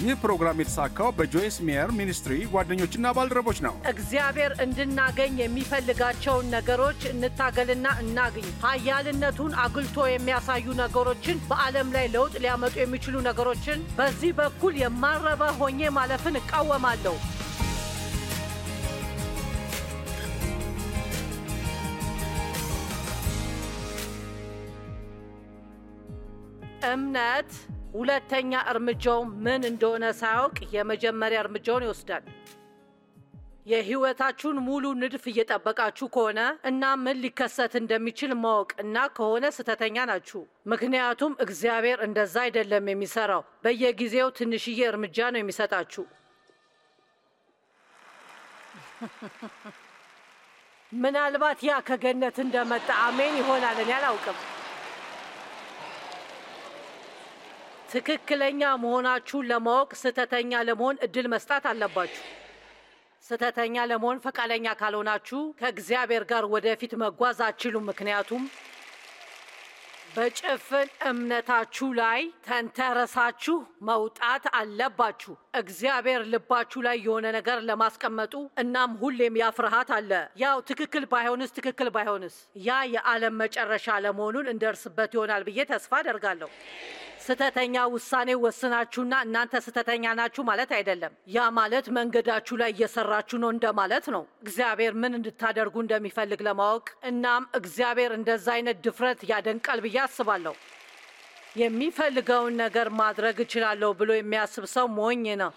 ይህ ፕሮግራም የተሳካው በጆይስ ሜየር ሚኒስትሪ ጓደኞችና ባልደረቦች ነው። እግዚአብሔር እንድናገኝ የሚፈልጋቸውን ነገሮች እንታገልና እናግኝ። ኃያልነቱን አጉልቶ የሚያሳዩ ነገሮችን፣ በዓለም ላይ ለውጥ ሊያመጡ የሚችሉ ነገሮችን በዚህ በኩል የማረባ ሆኜ ማለፍን እቃወማለሁ። እምነት ሁለተኛ እርምጃው ምን እንደሆነ ሳያውቅ የመጀመሪያ እርምጃውን ይወስዳል። የህይወታችሁን ሙሉ ንድፍ እየጠበቃችሁ ከሆነ እና ምን ሊከሰት እንደሚችል ማወቅ እና ከሆነ ስህተተኛ ናችሁ። ምክንያቱም እግዚአብሔር እንደዛ አይደለም የሚሰራው። በየጊዜው ትንሽዬ እርምጃ ነው የሚሰጣችሁ። ምናልባት ያ ከገነት እንደመጣ አሜን ይሆናል። እኔ አላውቅም። ትክክለኛ መሆናችሁን ለማወቅ ስህተተኛ ለመሆን እድል መስጣት አለባችሁ። ስህተተኛ ለመሆን ፈቃደኛ ካልሆናችሁ ከእግዚአብሔር ጋር ወደፊት መጓዝ አትችሉም። ምክንያቱም በጭፍን እምነታችሁ ላይ ተንተረሳችሁ መውጣት አለባችሁ። እግዚአብሔር ልባችሁ ላይ የሆነ ነገር ለማስቀመጡ እናም ሁሌም ያ ፍርሃት አለ። ያው ትክክል ባይሆንስ ትክክል ባይሆንስ ያ የዓለም መጨረሻ ለመሆኑን እንደርስበት ይሆናል ብዬ ተስፋ አደርጋለሁ። ስተተኛ ውሳኔ ወስናችሁና እናንተ ስተተኛ ናችሁ ማለት አይደለም። ያ ማለት መንገዳችሁ ላይ እየሰራችሁ ነው እንደማለት ነው። እግዚአብሔር ምን እንድታደርጉ እንደሚፈልግ ለማወቅ እናም እግዚአብሔር እንደዛ አይነት ድፍረት ያደንቃል ብዬ አስባለሁ። የሚፈልገውን ነገር ማድረግ እችላለሁ ብሎ የሚያስብ ሰው ሞኝ ነው።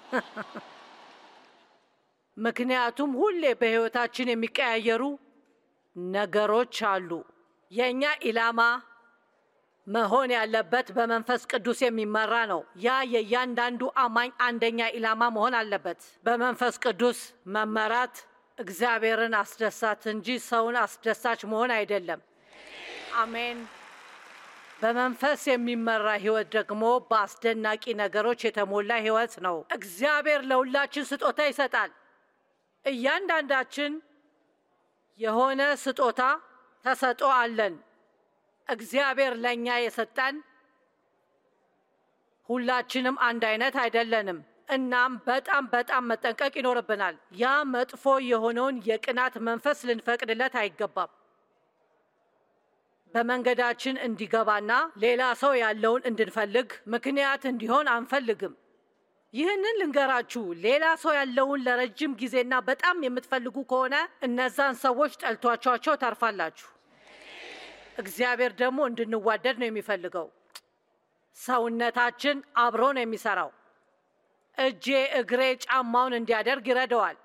ምክንያቱም ሁሌ በሕይወታችን የሚቀያየሩ ነገሮች አሉ። የእኛ ኢላማ መሆን ያለበት በመንፈስ ቅዱስ የሚመራ ነው። ያ የእያንዳንዱ አማኝ አንደኛ ኢላማ መሆን አለበት። በመንፈስ ቅዱስ መመራት እግዚአብሔርን አስደሳት እንጂ ሰውን አስደሳች መሆን አይደለም። አሜን። በመንፈስ የሚመራ ህይወት ደግሞ በአስደናቂ ነገሮች የተሞላ ህይወት ነው። እግዚአብሔር ለሁላችን ስጦታ ይሰጣል። እያንዳንዳችን የሆነ ስጦታ ተሰጥኦ አለን። እግዚአብሔር ለእኛ የሰጠን ሁላችንም አንድ አይነት አይደለንም። እናም በጣም በጣም መጠንቀቅ ይኖርብናል። ያ መጥፎ የሆነውን የቅናት መንፈስ ልንፈቅድለት አይገባም። በመንገዳችን እንዲገባና ሌላ ሰው ያለውን እንድንፈልግ ምክንያት እንዲሆን አንፈልግም። ይህንን ልንገራችሁ፣ ሌላ ሰው ያለውን ለረጅም ጊዜና በጣም የምትፈልጉ ከሆነ እነዛን ሰዎች ጠልቷቸዋቸው ታርፋላችሁ። እግዚአብሔር ደግሞ እንድንዋደድ ነው የሚፈልገው። ሰውነታችን አብሮ ነው የሚሰራው። እጄ እግሬ ጫማውን እንዲያደርግ ይረዳዋል።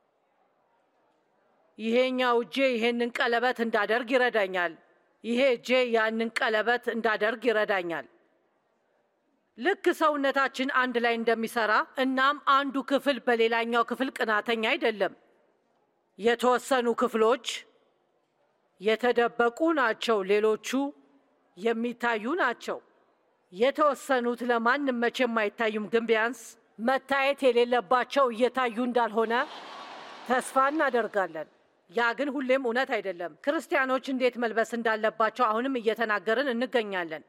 ይሄኛው እጄ ይሄንን ቀለበት እንዳደርግ ይረዳኛል። ይሄ እጄ ያንን ቀለበት እንዳደርግ ይረዳኛል። ልክ ሰውነታችን አንድ ላይ እንደሚሰራ እናም አንዱ ክፍል በሌላኛው ክፍል ቅናተኛ አይደለም። የተወሰኑ ክፍሎች የተደበቁ ናቸው፣ ሌሎቹ የሚታዩ ናቸው። የተወሰኑት ለማንም መቼም አይታዩም፣ ግን ቢያንስ መታየት የሌለባቸው እየታዩ እንዳልሆነ ተስፋ እናደርጋለን። ያ ግን ሁሌም እውነት አይደለም። ክርስቲያኖች እንዴት መልበስ እንዳለባቸው አሁንም እየተናገርን እንገኛለን።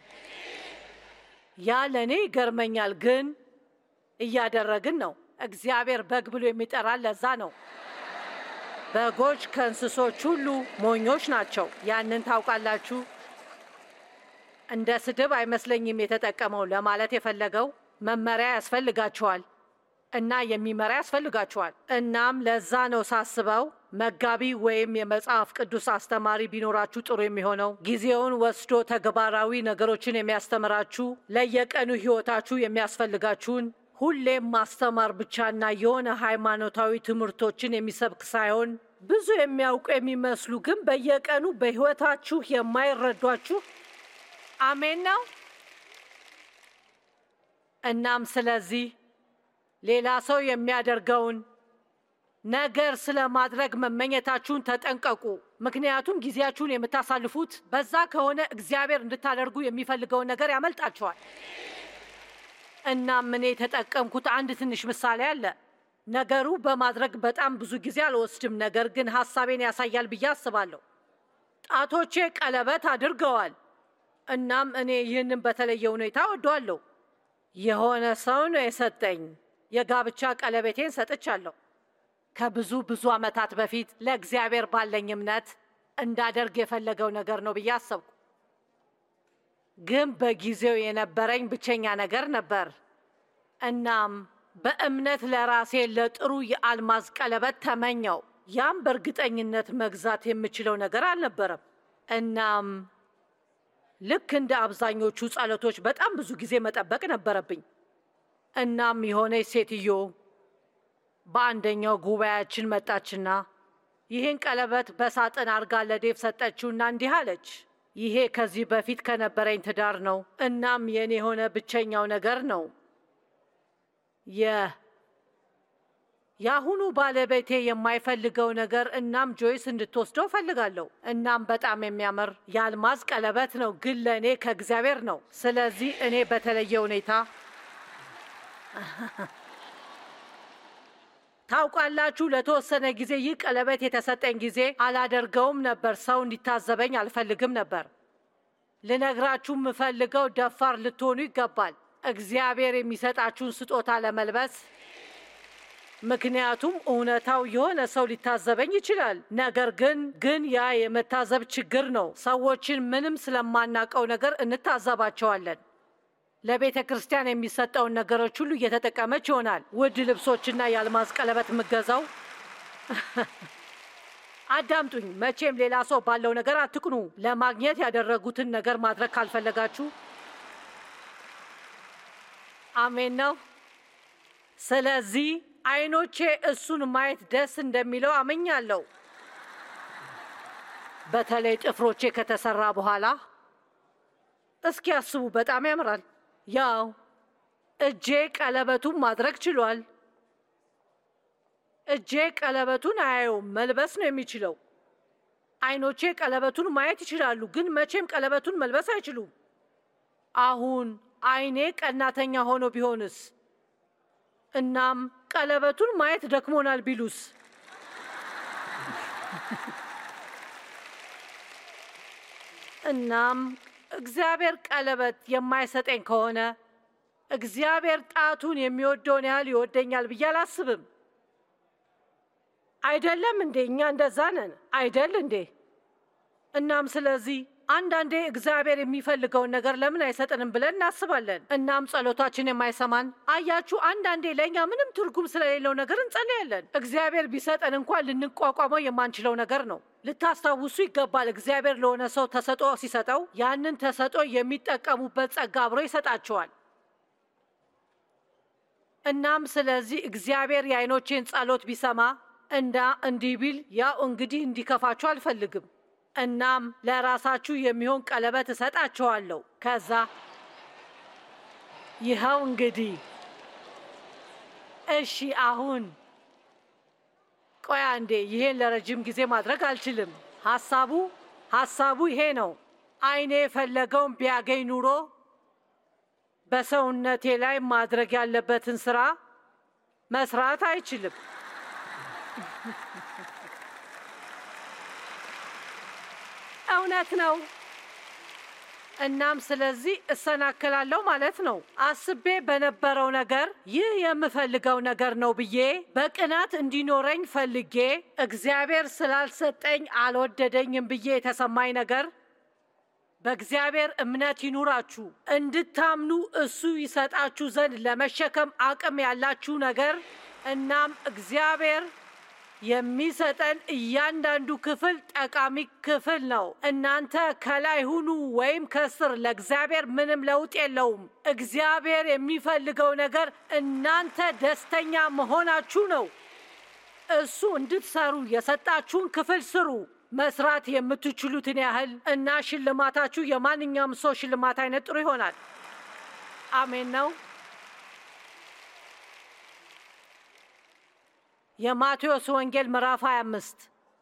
ያ ለእኔ ይገርመኛል፣ ግን እያደረግን ነው። እግዚአብሔር በግ ብሎ የሚጠራን ለዛ ነው። በጎች ከእንስሶች ሁሉ ሞኞች ናቸው። ያንን ታውቃላችሁ። እንደ ስድብ አይመስለኝም የተጠቀመው። ለማለት የፈለገው መመሪያ ያስፈልጋችኋል እና የሚመራ ያስፈልጋችኋል። እናም ለዛ ነው ሳስበው መጋቢ ወይም የመጽሐፍ ቅዱስ አስተማሪ ቢኖራችሁ ጥሩ የሚሆነው ጊዜውን ወስዶ ተግባራዊ ነገሮችን የሚያስተምራችሁ ለየቀኑ ሕይወታችሁ የሚያስፈልጋችሁን ሁሌም ማስተማር ብቻና የሆነ ሃይማኖታዊ ትምህርቶችን የሚሰብክ ሳይሆን ብዙ የሚያውቁ የሚመስሉ ግን በየቀኑ በሕይወታችሁ የማይረዷችሁ አሜን ነው። እናም ስለዚህ ሌላ ሰው የሚያደርገውን ነገር ስለማድረግ መመኘታችሁን ተጠንቀቁ። ምክንያቱም ጊዜያችሁን የምታሳልፉት በዛ ከሆነ እግዚአብሔር እንድታደርጉ የሚፈልገውን ነገር ያመልጣችኋል። እናም እኔ የተጠቀምኩት አንድ ትንሽ ምሳሌ አለ። ነገሩ በማድረግ በጣም ብዙ ጊዜ አልወስድም፣ ነገር ግን ሀሳቤን ያሳያል ብዬ አስባለሁ። ጣቶቼ ቀለበት አድርገዋል። እናም እኔ ይህንን በተለየ ሁኔታ ወደዋለሁ። የሆነ ሰው ነው የሰጠኝ። የጋብቻ ቀለበቴን ሰጥቻለሁ። ከብዙ ብዙ ዓመታት በፊት ለእግዚአብሔር ባለኝ እምነት እንዳደርግ የፈለገው ነገር ነው ብዬ አሰብኩ። ግን በጊዜው የነበረኝ ብቸኛ ነገር ነበር። እናም በእምነት ለራሴ ለጥሩ የአልማዝ ቀለበት ተመኘው። ያም በእርግጠኝነት መግዛት የምችለው ነገር አልነበረም። እናም ልክ እንደ አብዛኞቹ ጸሎቶች በጣም ብዙ ጊዜ መጠበቅ ነበረብኝ። እናም የሆነች ሴትዮ በአንደኛው ጉባኤያችን መጣችና ይህን ቀለበት በሳጥን አርጋ ለዴቭ ሰጠችውና እንዲህ አለች፣ ይሄ ከዚህ በፊት ከነበረኝ ትዳር ነው። እናም የኔ የሆነ ብቸኛው ነገር ነው። የአሁኑ ባለቤቴ የማይፈልገው ነገር እናም ጆይስ እንድትወስደው ፈልጋለሁ። እናም በጣም የሚያምር የአልማዝ ቀለበት ነው፣ ግን ለእኔ ከእግዚአብሔር ነው። ስለዚህ እኔ በተለየ ሁኔታ ታውቃላችሁ፣ ለተወሰነ ጊዜ ይህ ቀለበት የተሰጠኝ ጊዜ አላደርገውም ነበር። ሰው እንዲታዘበኝ አልፈልግም ነበር። ልነግራችሁ የምፈልገው ደፋር ልትሆኑ ይገባል፣ እግዚአብሔር የሚሰጣችሁን ስጦታ ለመልበስ ምክንያቱም እውነታው የሆነ ሰው ሊታዘበኝ ይችላል። ነገር ግን ግን ያ የመታዘብ ችግር ነው። ሰዎችን ምንም ስለማናውቀው ነገር እንታዘባቸዋለን። ለቤተ ክርስቲያን የሚሰጠውን ነገሮች ሁሉ እየተጠቀመች ይሆናል። ውድ ልብሶችና የአልማዝ ቀለበት የምገዛው አዳምጡኝ። መቼም ሌላ ሰው ባለው ነገር አትቅኑ። ለማግኘት ያደረጉትን ነገር ማድረግ ካልፈለጋችሁ አሜን ነው። ስለዚህ አይኖቼ እሱን ማየት ደስ እንደሚለው አመኛለሁ። በተለይ ጥፍሮቼ ከተሰራ በኋላ እስኪ ያስቡ፣ በጣም ያምራል። ያው እጄ ቀለበቱን ማድረግ ችሏል። እጄ ቀለበቱን አያየውም፣ መልበስ ነው የሚችለው። አይኖቼ ቀለበቱን ማየት ይችላሉ፣ ግን መቼም ቀለበቱን መልበስ አይችሉም። አሁን አይኔ ቀናተኛ ሆኖ ቢሆንስ? እናም ቀለበቱን ማየት ደክሞናል ቢሉስ? እናም እግዚአብሔር ቀለበት የማይሰጠኝ ከሆነ እግዚአብሔር ጣቱን የሚወደውን ያህል ይወደኛል ብዬ አላስብም። አይደለም እንዴ? እኛ እንደዛ ነን አይደል እንዴ? እናም ስለዚህ አንዳንዴ እግዚአብሔር የሚፈልገውን ነገር ለምን አይሰጥንም ብለን እናስባለን። እናም ጸሎታችን የማይሰማን አያችሁ፣ አንዳንዴ ለእኛ ምንም ትርጉም ስለሌለው ነገር እንጸለያለን። እግዚአብሔር ቢሰጠን እንኳን ልንቋቋመው የማንችለው ነገር ነው። ልታስታውሱ ይገባል። እግዚአብሔር ለሆነ ሰው ተሰጦ ሲሰጠው ያንን ተሰጦ የሚጠቀሙበት ጸጋ አብሮ ይሰጣቸዋል። እናም ስለዚህ እግዚአብሔር የአይኖቼን ጸሎት ቢሰማ እና እንዲህ ቢል ያው እንግዲህ እንዲከፋችሁ አልፈልግም እናም ለራሳችሁ የሚሆን ቀለበት እሰጣችኋለሁ። ከዛ ይኸው እንግዲህ እሺ፣ አሁን ቆይ አንዴ፣ ይሄን ለረጅም ጊዜ ማድረግ አልችልም። ሀሳቡ ሀሳቡ ይሄ ነው። አይኔ የፈለገውን ቢያገኝ ኑሮ በሰውነቴ ላይ ማድረግ ያለበትን ስራ መስራት አይችልም። እውነት ነው። እናም ስለዚህ እሰናክላለሁ ማለት ነው። አስቤ በነበረው ነገር ይህ የምፈልገው ነገር ነው ብዬ በቅናት እንዲኖረኝ ፈልጌ እግዚአብሔር ስላልሰጠኝ አልወደደኝም ብዬ የተሰማኝ ነገር በእግዚአብሔር እምነት ይኑራችሁ እንድታምኑ እሱ ይሰጣችሁ ዘንድ ለመሸከም አቅም ያላችሁ ነገር እናም እግዚአብሔር የሚሰጠን እያንዳንዱ ክፍል ጠቃሚ ክፍል ነው። እናንተ ከላይ ሁኑ ወይም ከስር ለእግዚአብሔር ምንም ለውጥ የለውም። እግዚአብሔር የሚፈልገው ነገር እናንተ ደስተኛ መሆናችሁ ነው። እሱ እንድትሰሩ የሰጣችሁን ክፍል ስሩ፣ መስራት የምትችሉትን ያህል እና ሽልማታችሁ የማንኛውም ሰው ሽልማት አይነት ጥሩ ይሆናል። አሜን ነው። የማቴዎስ ወንጌል ምዕራፍ 25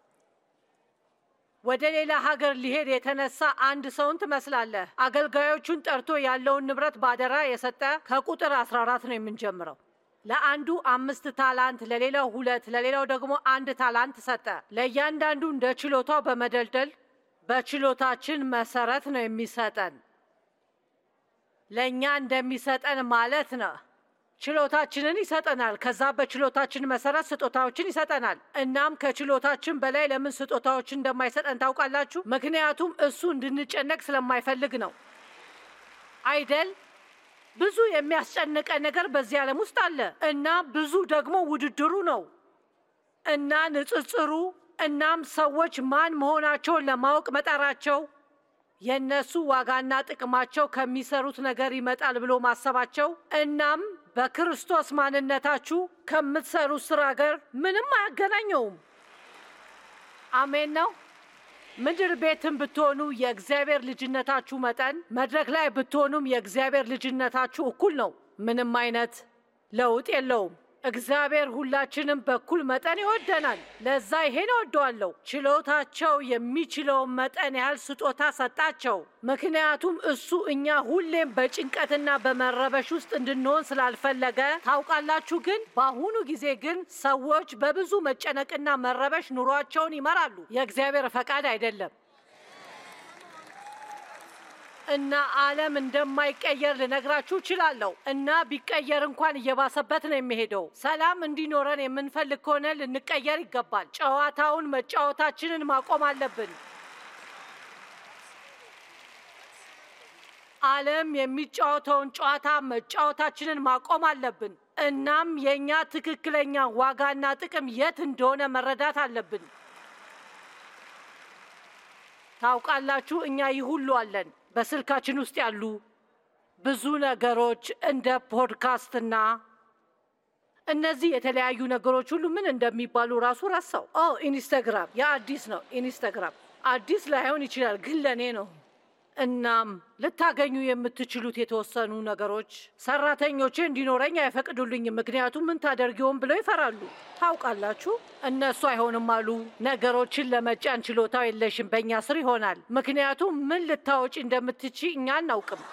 ወደ ሌላ ሀገር ሊሄድ የተነሳ አንድ ሰውን ትመስላለህ። አገልጋዮቹን ጠርቶ ያለውን ንብረት ባደራ የሰጠ ከቁጥር 14 ነው የምንጀምረው። ለአንዱ አምስት ታላንት፣ ለሌላው ሁለት፣ ለሌላው ደግሞ አንድ ታላንት ሰጠ። ለእያንዳንዱ እንደ ችሎታው በመደልደል በችሎታችን መሰረት ነው የሚሰጠን። ለእኛ እንደሚሰጠን ማለት ነው። ችሎታችንን ይሰጠናል። ከዛ በችሎታችን መሰረት ስጦታዎችን ይሰጠናል። እናም ከችሎታችን በላይ ለምን ስጦታዎችን እንደማይሰጠን ታውቃላችሁ? ምክንያቱም እሱ እንድንጨነቅ ስለማይፈልግ ነው አይደል? ብዙ የሚያስጨንቀን ነገር በዚህ ዓለም ውስጥ አለ እና ብዙ ደግሞ ውድድሩ ነው እና ንጽጽሩ እናም ሰዎች ማን መሆናቸውን ለማወቅ መጣራቸው የእነሱ ዋጋና ጥቅማቸው ከሚሰሩት ነገር ይመጣል ብሎ ማሰባቸው እናም በክርስቶስ ማንነታችሁ ከምትሰሩት ስራ ጋር ምንም አያገናኘውም። አሜን ነው። ምድር ቤትም ብትሆኑ የእግዚአብሔር ልጅነታችሁ መጠን መድረክ ላይ ብትሆኑም የእግዚአብሔር ልጅነታችሁ እኩል ነው። ምንም አይነት ለውጥ የለውም። እግዚአብሔር ሁላችንም በኩል መጠን ይወደናል። ለዛ ይሄን እወደዋለሁ። ችሎታቸው የሚችለውን መጠን ያህል ስጦታ ሰጣቸው። ምክንያቱም እሱ እኛ ሁሌም በጭንቀትና በመረበሽ ውስጥ እንድንሆን ስላልፈለገ። ታውቃላችሁ፣ ግን በአሁኑ ጊዜ ግን ሰዎች በብዙ መጨነቅና መረበሽ ኑሯቸውን ይመራሉ። የእግዚአብሔር ፈቃድ አይደለም። እና ዓለም እንደማይቀየር ልነግራችሁ እችላለሁ። እና ቢቀየር እንኳን እየባሰበት ነው የሚሄደው። ሰላም እንዲኖረን የምንፈልግ ከሆነ ልንቀየር ይገባል። ጨዋታውን መጫወታችንን ማቆም አለብን። ዓለም የሚጫወተውን ጨዋታ መጫወታችንን ማቆም አለብን። እናም የእኛ ትክክለኛ ዋጋና ጥቅም የት እንደሆነ መረዳት አለብን። ታውቃላችሁ፣ እኛ ይህ ሁሉ አለን። በስልካችን ውስጥ ያሉ ብዙ ነገሮች እንደ ፖድካስትና እነዚህ የተለያዩ ነገሮች ሁሉ ምን እንደሚባሉ ራሱ ረሳው። ኦ ኢንስታግራም፣ የአዲስ ነው። ኢንስታግራም አዲስ ላይሆን ይችላል፣ ግን ለእኔ ነው። እናም ልታገኙ የምትችሉት የተወሰኑ ነገሮች ሰራተኞቼ እንዲኖረኝ አይፈቅዱልኝም፣ ምክንያቱም ምን ታደርጊውን ብለው ይፈራሉ። ታውቃላችሁ፣ እነሱ አይሆንም አሉ። ነገሮችን ለመጫን ችሎታው የለሽም፣ በእኛ ስር ይሆናል። ምክንያቱም ምን ልታወጪ እንደምትቺ እኛ አናውቅም።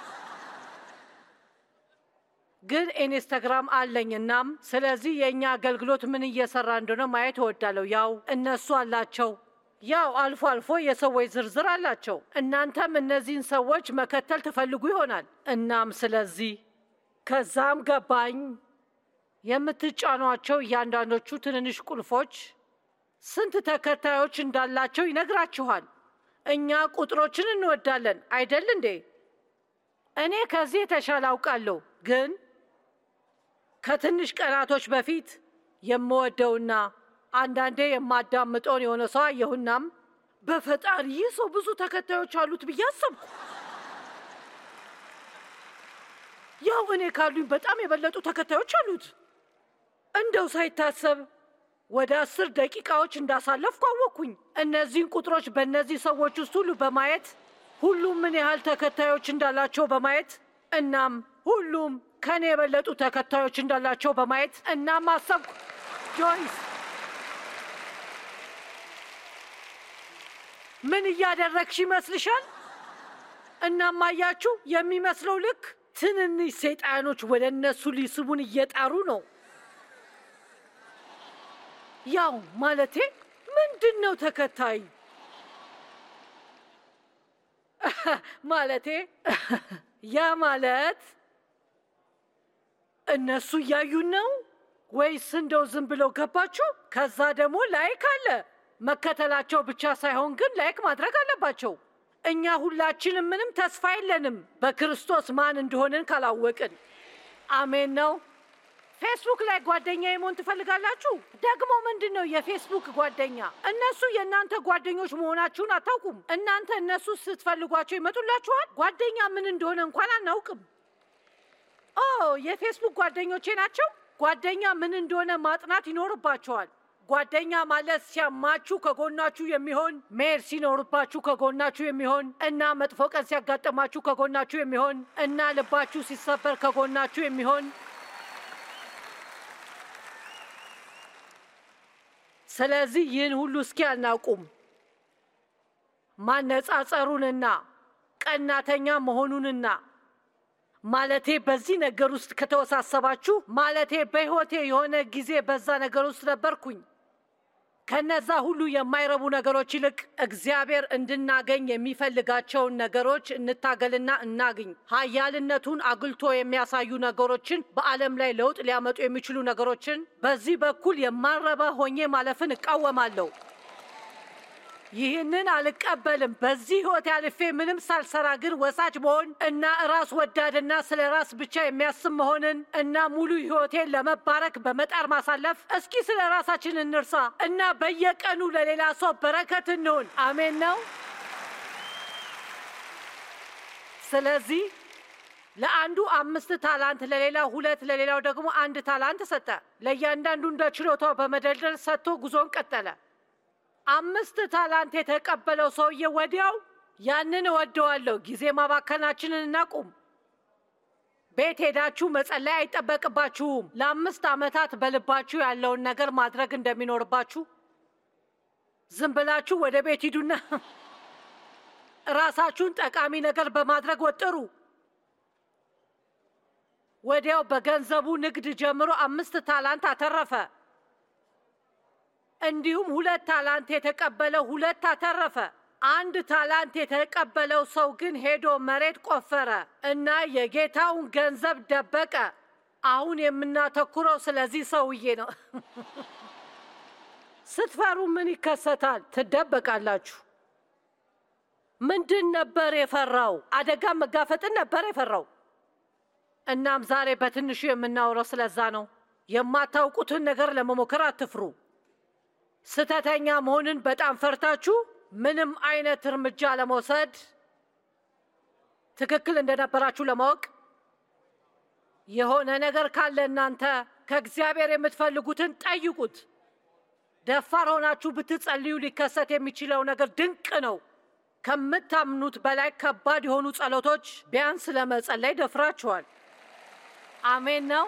ግን ኢንስታግራም አለኝ። እናም ስለዚህ የእኛ አገልግሎት ምን እየሰራ እንደሆነ ማየት እወዳለሁ። ያው እነሱ አላቸው ያው አልፎ አልፎ የሰዎች ዝርዝር አላቸው። እናንተም እነዚህን ሰዎች መከተል ትፈልጉ ይሆናል። እናም ስለዚህ ከዛም ገባኝ የምትጫኗቸው እያንዳንዶቹ ትንንሽ ቁልፎች ስንት ተከታዮች እንዳላቸው ይነግራችኋል። እኛ ቁጥሮችን እንወዳለን አይደል እንዴ? እኔ ከዚህ የተሻለ አውቃለሁ። ግን ከትንሽ ቀናቶች በፊት የምወደውና አንዳንዴ የማዳምጠውን የሆነ ሰው አየሁናም በፈጣሪ ይህ ሰው ብዙ ተከታዮች አሉት ብዬ አሰብኩ። ያው እኔ ካሉኝ በጣም የበለጡ ተከታዮች አሉት። እንደው ሳይታሰብ ወደ አስር ደቂቃዎች እንዳሳለፍኩ አወቅኩኝ። እነዚህን ቁጥሮች በእነዚህ ሰዎች ውስጥ ሁሉ በማየት ሁሉም ምን ያህል ተከታዮች እንዳላቸው በማየት እናም ሁሉም ከኔ የበለጡ ተከታዮች እንዳላቸው በማየት እናም አሰብኩ ጆይስ ምን እያደረግሽ ይመስልሻል? እናም አያችሁ፣ የሚመስለው ልክ ትንንሽ ሰይጣኖች ወደ እነሱ ሊስቡን እየጣሩ ነው። ያው ማለቴ ምንድን ነው ተከታይ ማለቴ ያ ማለት እነሱ እያዩን ነው ወይስ እንደው ዝም ብለው ገባችሁ? ከዛ ደግሞ ላይክ አለ መከተላቸው ብቻ ሳይሆን ግን ላይክ ማድረግ አለባቸው። እኛ ሁላችንም ምንም ተስፋ የለንም በክርስቶስ ማን እንደሆንን ካላወቅን። አሜን ነው። ፌስቡክ ላይ ጓደኛ የመሆን ትፈልጋላችሁ? ደግሞ ምንድን ነው የፌስቡክ ጓደኛ? እነሱ የእናንተ ጓደኞች መሆናችሁን አታውቁም። እናንተ እነሱ ስትፈልጓቸው ይመጡላችኋል። ጓደኛ ምን እንደሆነ እንኳን አናውቅም። ኦ የፌስቡክ ጓደኞቼ ናቸው። ጓደኛ ምን እንደሆነ ማጥናት ይኖርባቸዋል። ጓደኛ ማለት ሲያማችሁ ከጎናችሁ የሚሆን መሄድ ሲኖርባችሁ ከጎናችሁ የሚሆን እና መጥፎ ቀን ሲያጋጥማችሁ ከጎናችሁ የሚሆን እና ልባችሁ ሲሰበር ከጎናችሁ የሚሆን ስለዚህ ይህን ሁሉ እስኪ አናቁም ማነጻጸሩንና ቀናተኛ መሆኑንና ማለቴ በዚህ ነገር ውስጥ ከተወሳሰባችሁ ማለቴ በሕይወቴ የሆነ ጊዜ በዛ ነገር ውስጥ ነበርኩኝ። ከነዛ ሁሉ የማይረቡ ነገሮች ይልቅ እግዚአብሔር እንድናገኝ የሚፈልጋቸውን ነገሮች እንታገልና እናግኝ። ኃያልነቱን አጉልቶ የሚያሳዩ ነገሮችን፣ በዓለም ላይ ለውጥ ሊያመጡ የሚችሉ ነገሮችን። በዚህ በኩል የማረባ ሆኜ ማለፍን እቃወማለሁ። ይህንን አልቀበልም። በዚህ ሕይወት ያልፌ ምንም ሳልሰራ ግን ወሳጅ መሆን እና ራስ ወዳድና ስለ ራስ ብቻ የሚያስብ መሆንን እና ሙሉ ሕይወቴን ለመባረክ በመጣር ማሳለፍ። እስኪ ስለ ራሳችን እንርሳ እና በየቀኑ ለሌላ ሰው በረከት እንሆን። አሜን ነው። ስለዚህ ለአንዱ አምስት ታላንት፣ ለሌላው ሁለት፣ ለሌላው ደግሞ አንድ ታላንት ሰጠ። ለእያንዳንዱ እንደ ችሎታው በመደልደል ሰጥቶ ጉዞን ቀጠለ። አምስት ታላንት የተቀበለው ሰውዬ ወዲያው ያንን እወደዋለሁ፣ ጊዜ ማባከናችንን እናቁም። ቤት ሄዳችሁ መጸለይ አይጠበቅባችሁም። ለአምስት ዓመታት በልባችሁ ያለውን ነገር ማድረግ እንደሚኖርባችሁ ዝም ብላችሁ ወደ ቤት ሂዱና ራሳችሁን ጠቃሚ ነገር በማድረግ ወጥሩ። ወዲያው በገንዘቡ ንግድ ጀምሮ አምስት ታላንት አተረፈ። እንዲሁም ሁለት ታላንት የተቀበለው ሁለት አተረፈ። አንድ ታላንት የተቀበለው ሰው ግን ሄዶ መሬት ቆፈረ እና የጌታውን ገንዘብ ደበቀ። አሁን የምናተኩረው ስለዚህ ሰውዬ ነው። ስትፈሩ ምን ይከሰታል? ትደበቃላችሁ። ምንድን ነበር የፈራው? አደጋ መጋፈጥን ነበር የፈራው። እናም ዛሬ በትንሹ የምናውረው ስለዛ ነው። የማታውቁትን ነገር ለመሞከር አትፍሩ። ስተተኛ መሆንን በጣም ፈርታችሁ ምንም አይነት እርምጃ ለመውሰድ ትክክል እንደነበራችሁ ለማወቅ የሆነ ነገር ካለ እናንተ ከእግዚአብሔር የምትፈልጉትን ጠይቁት። ደፋር ሆናችሁ ብትጸልዩ ሊከሰት የሚችለው ነገር ድንቅ ነው። ከምታምኑት በላይ ከባድ የሆኑ ጸሎቶች ቢያንስ ለመጸለይ ደፍራችኋል። አሜን ነው።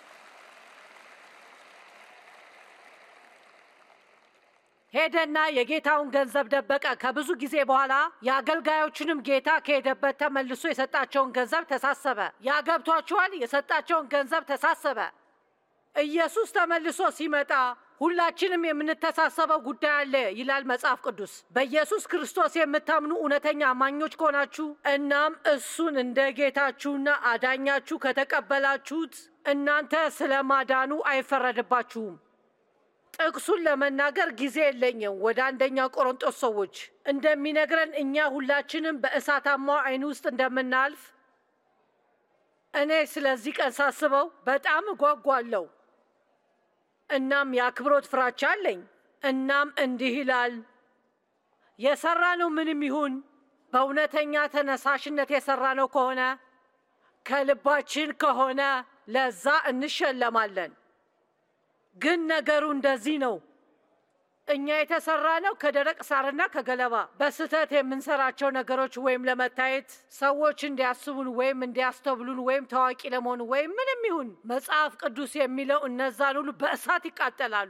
ሄደና የጌታውን ገንዘብ ደበቀ። ከብዙ ጊዜ በኋላ የአገልጋዮቹንም ጌታ ከሄደበት ተመልሶ የሰጣቸውን ገንዘብ ተሳሰበ። ያገብቷችኋል? የሰጣቸውን ገንዘብ ተሳሰበ። ኢየሱስ ተመልሶ ሲመጣ ሁላችንም የምንተሳሰበው ጉዳይ አለ ይላል መጽሐፍ ቅዱስ። በኢየሱስ ክርስቶስ የምታምኑ እውነተኛ አማኞች ከሆናችሁ እናም እሱን እንደ ጌታችሁና አዳኛችሁ ከተቀበላችሁት እናንተ ስለ ማዳኑ አይፈረድባችሁም። ጥቅሱን ለመናገር ጊዜ የለኝም። ወደ አንደኛ ቆሮንጦስ ሰዎች እንደሚነግረን እኛ ሁላችንም በእሳታማው ዓይን ውስጥ እንደምናልፍ እኔ ስለዚህ ቀን ሳስበው በጣም እጓጓለሁ። እናም የአክብሮት ፍራቻ አለኝ። እናም እንዲህ ይላል፣ የሰራነው ምንም ይሁን በእውነተኛ ተነሳሽነት የሰራነው ከሆነ ከልባችን ከሆነ ለዛ እንሸለማለን። ግን ነገሩ እንደዚህ ነው። እኛ የተሰራ ነው ከደረቅ ሳርና ከገለባ። በስህተት የምንሰራቸው ነገሮች ወይም ለመታየት ሰዎች እንዲያስቡን ወይም እንዲያስተብሉን ወይም ታዋቂ ለመሆን ወይም ምንም ይሁን መጽሐፍ ቅዱስ የሚለው እነዛን ሁሉ በእሳት ይቃጠላሉ።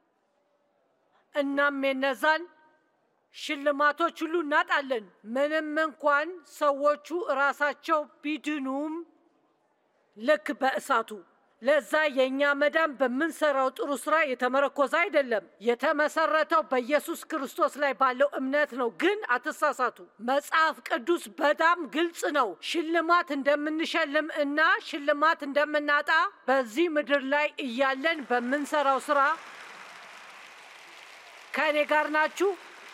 እናም የነዛን ሽልማቶች ሁሉ እናጣለን። ምንም እንኳን ሰዎቹ እራሳቸው ቢድኑም ልክ በእሳቱ ለዛ የእኛ መዳን በምንሰራው ጥሩ ስራ የተመረኮዘ አይደለም። የተመሰረተው በኢየሱስ ክርስቶስ ላይ ባለው እምነት ነው። ግን አትሳሳቱ፣ መጽሐፍ ቅዱስ በጣም ግልጽ ነው። ሽልማት እንደምንሸልም እና ሽልማት እንደምናጣ በዚህ ምድር ላይ እያለን በምንሰራው ስራ ከእኔ ጋር ናችሁ።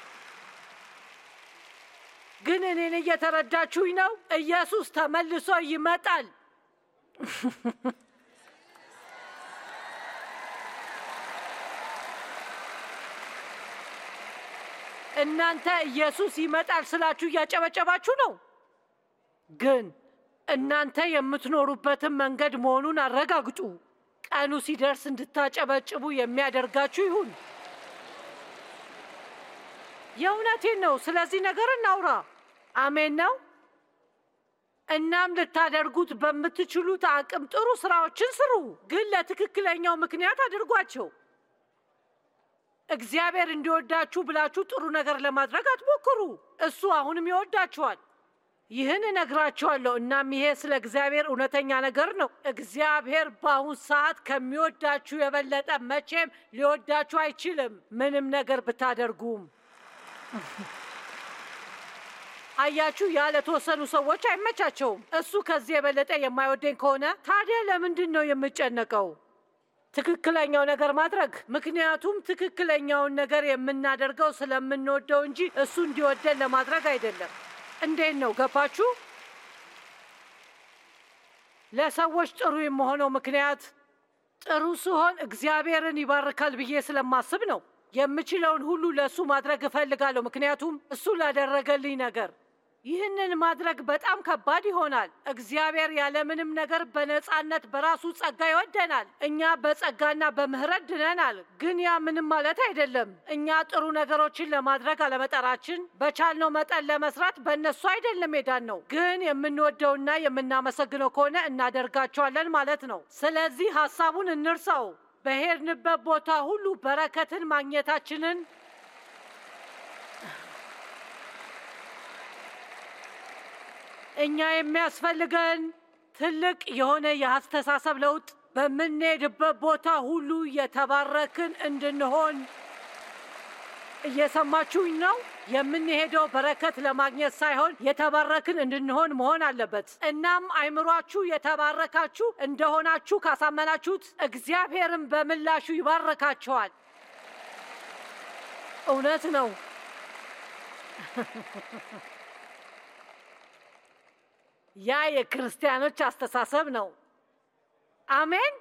ግን እኔን እየተረዳችሁኝ ነው? ኢየሱስ ተመልሶ ይመጣል። እናንተ ኢየሱስ ይመጣል ስላችሁ እያጨበጨባችሁ ነው። ግን እናንተ የምትኖሩበትን መንገድ መሆኑን አረጋግጡ። ቀኑ ሲደርስ እንድታጨበጭቡ የሚያደርጋችሁ ይሁን። የእውነቴን ነው። ስለዚህ ነገር እናውራ። አሜን ነው። እናም ልታደርጉት በምትችሉት አቅም ጥሩ ስራዎችን ስሩ፣ ግን ለትክክለኛው ምክንያት አድርጓቸው። እግዚአብሔር እንዲወዳችሁ ብላችሁ ጥሩ ነገር ለማድረግ አትሞክሩ። እሱ አሁንም ይወዳችኋል። ይህን እነግራችኋለሁ። እናም ይሄ ስለ እግዚአብሔር እውነተኛ ነገር ነው። እግዚአብሔር በአሁን ሰዓት ከሚወዳችሁ የበለጠ መቼም ሊወዳችሁ አይችልም፣ ምንም ነገር ብታደርጉም። አያችሁ፣ ያለ ተወሰኑ ሰዎች አይመቻቸውም። እሱ ከዚህ የበለጠ የማይወደኝ ከሆነ ታዲያ ለምንድን ነው የምጨነቀው? ትክክለኛው ነገር ማድረግ። ምክንያቱም ትክክለኛውን ነገር የምናደርገው ስለምንወደው እንጂ እሱ እንዲወደን ለማድረግ አይደለም። እንዴት ነው ገባችሁ? ለሰዎች ጥሩ የመሆነው ምክንያት ጥሩ ስሆን እግዚአብሔርን ይባርካል ብዬ ስለማስብ ነው። የምችለውን ሁሉ ለእሱ ማድረግ እፈልጋለሁ፣ ምክንያቱም እሱ ላደረገልኝ ነገር ይህንን ማድረግ በጣም ከባድ ይሆናል። እግዚአብሔር ያለምንም ነገር በነፃነት በራሱ ጸጋ ይወደናል። እኛ በጸጋና በምህረት ድነናል። ግን ያ ምንም ማለት አይደለም። እኛ ጥሩ ነገሮችን ለማድረግ አለመጠራችን፣ በቻልነው መጠን ለመስራት በእነሱ አይደለም የዳን ነው። ግን የምንወደውና የምናመሰግነው ከሆነ እናደርጋቸዋለን ማለት ነው። ስለዚህ ሀሳቡን እንርሳው። በሄድንበት ቦታ ሁሉ በረከትን ማግኘታችንን እኛ የሚያስፈልገን ትልቅ የሆነ የአስተሳሰብ ለውጥ፣ በምንሄድበት ቦታ ሁሉ የተባረክን እንድንሆን። እየሰማችሁኝ ነው? የምንሄደው በረከት ለማግኘት ሳይሆን የተባረክን እንድንሆን መሆን አለበት። እናም አይምሯችሁ የተባረካችሁ እንደሆናችሁ ካሳመናችሁት እግዚአብሔርን በምላሹ ይባረካቸዋል። እውነት ነው። ያ የክርስቲያኖች አስተሳሰብ ነው። አሜን።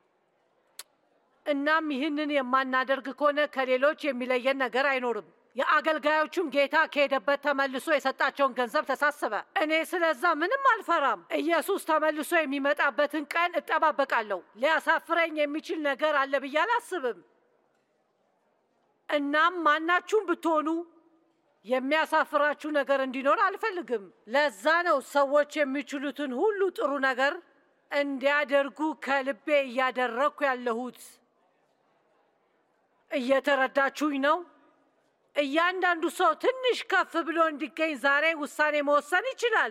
እናም ይህንን የማናደርግ ከሆነ ከሌሎች የሚለየን ነገር አይኖርም። የአገልጋዮቹም ጌታ ከሄደበት ተመልሶ የሰጣቸውን ገንዘብ ተሳሰበ። እኔ ስለዛ ምንም አልፈራም። ኢየሱስ ተመልሶ የሚመጣበትን ቀን እጠባበቃለሁ። ሊያሳፍረኝ የሚችል ነገር አለ ብዬ አላስብም። እናም ማናችሁም ብትሆኑ የሚያሳፍራችሁ ነገር እንዲኖር አልፈልግም። ለዛ ነው ሰዎች የሚችሉትን ሁሉ ጥሩ ነገር እንዲያደርጉ ከልቤ እያደረግኩ ያለሁት። እየተረዳችሁኝ ነው? እያንዳንዱ ሰው ትንሽ ከፍ ብሎ እንዲገኝ ዛሬ ውሳኔ መወሰን ይችላል።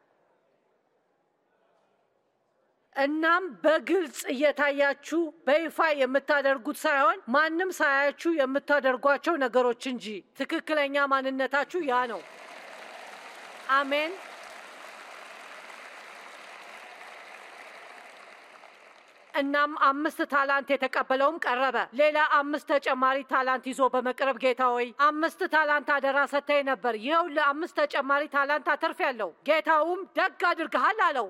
እናም በግልጽ እየታያችሁ በይፋ የምታደርጉት ሳይሆን ማንም ሳያችሁ የምታደርጓቸው ነገሮች እንጂ ትክክለኛ ማንነታችሁ ያ ነው። አሜን። እናም አምስት ታላንት የተቀበለውም ቀረበ። ሌላ አምስት ተጨማሪ ታላንት ይዞ በመቅረብ ጌታ ሆይ አምስት ታላንት አደራ ሰጥተኸኝ ነበር፣ ይኸው ለአምስት ተጨማሪ ታላንት አትርፌያለሁ። ጌታውም ደግ አድርገሃል አለው።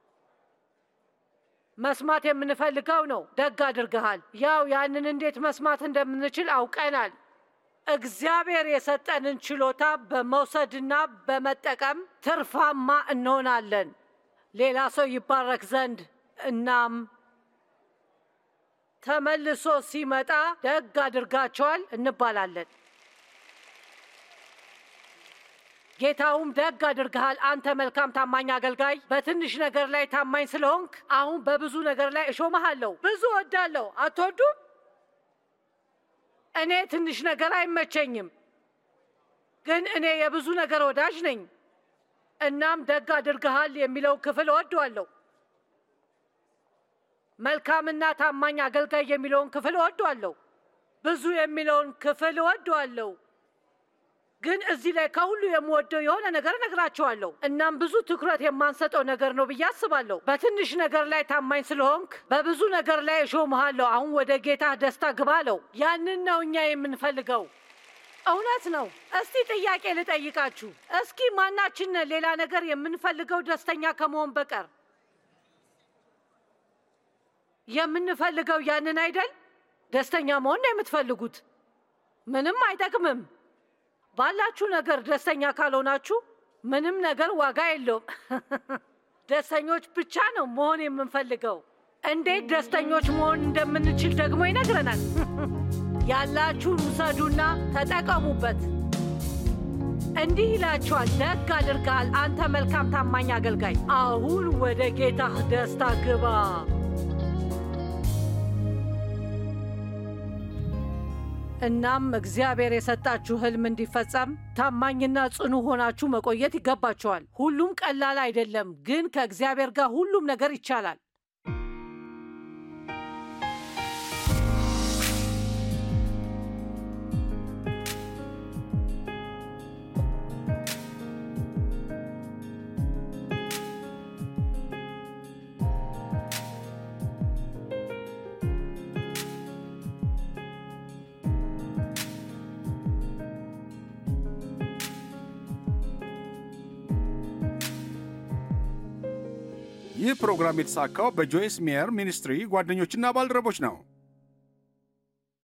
መስማት የምንፈልገው ነው። ደግ አድርገሃል። ያው ያንን እንዴት መስማት እንደምንችል አውቀናል። እግዚአብሔር የሰጠንን ችሎታ በመውሰድና በመጠቀም ትርፋማ እንሆናለን፣ ሌላ ሰው ይባረክ ዘንድ። እናም ተመልሶ ሲመጣ ደግ አድርጋቸዋል እንባላለን። ጌታውም ደግ አድርገሃል፣ አንተ መልካም ታማኝ አገልጋይ፣ በትንሽ ነገር ላይ ታማኝ ስለሆንክ አሁን በብዙ ነገር ላይ እሾመሃለሁ። ብዙ ወዳለሁ፣ አትወዱም? እኔ ትንሽ ነገር አይመቸኝም፣ ግን እኔ የብዙ ነገር ወዳጅ ነኝ። እናም ደግ አድርገሃል የሚለው ክፍል እወደዋለሁ። መልካምና ታማኝ አገልጋይ የሚለውን ክፍል እወደዋለሁ። ብዙ የሚለውን ክፍል እወደዋለሁ። ግን እዚህ ላይ ከሁሉ የምወደው የሆነ ነገር እነግራቸዋለሁ። እናም ብዙ ትኩረት የማንሰጠው ነገር ነው ብዬ አስባለሁ። በትንሽ ነገር ላይ ታማኝ ስለሆንክ በብዙ ነገር ላይ እሾምሃለሁ። አሁን ወደ ጌታ ደስታ ግባ አለው። ያንን ነው እኛ የምንፈልገው። እውነት ነው። እስቲ ጥያቄ ልጠይቃችሁ። እስኪ ማናችን ሌላ ነገር የምንፈልገው ደስተኛ ከመሆን በቀር የምንፈልገው ያንን አይደል? ደስተኛ መሆን ነው የምትፈልጉት። ምንም አይጠቅምም። ባላችሁ ነገር ደስተኛ ካልሆናችሁ ምንም ነገር ዋጋ የለውም። ደስተኞች ብቻ ነው መሆን የምንፈልገው። እንዴት ደስተኞች መሆን እንደምንችል ደግሞ ይነግረናል። ያላችሁን ውሰዱና ተጠቀሙበት። እንዲህ ይላችኋል፣ ደግ አድርገሃል አንተ መልካም ታማኝ አገልጋይ፣ አሁን ወደ ጌታህ ደስታ ግባ። እናም እግዚአብሔር የሰጣችሁ ህልም እንዲፈጸም ታማኝና ጽኑ ሆናችሁ መቆየት ይገባችኋል። ሁሉም ቀላል አይደለም፣ ግን ከእግዚአብሔር ጋር ሁሉም ነገር ይቻላል። ይህ ፕሮግራም የተሳካው በጆይስ ሜየር ሚኒስትሪ ጓደኞችና ባልደረቦች ነው።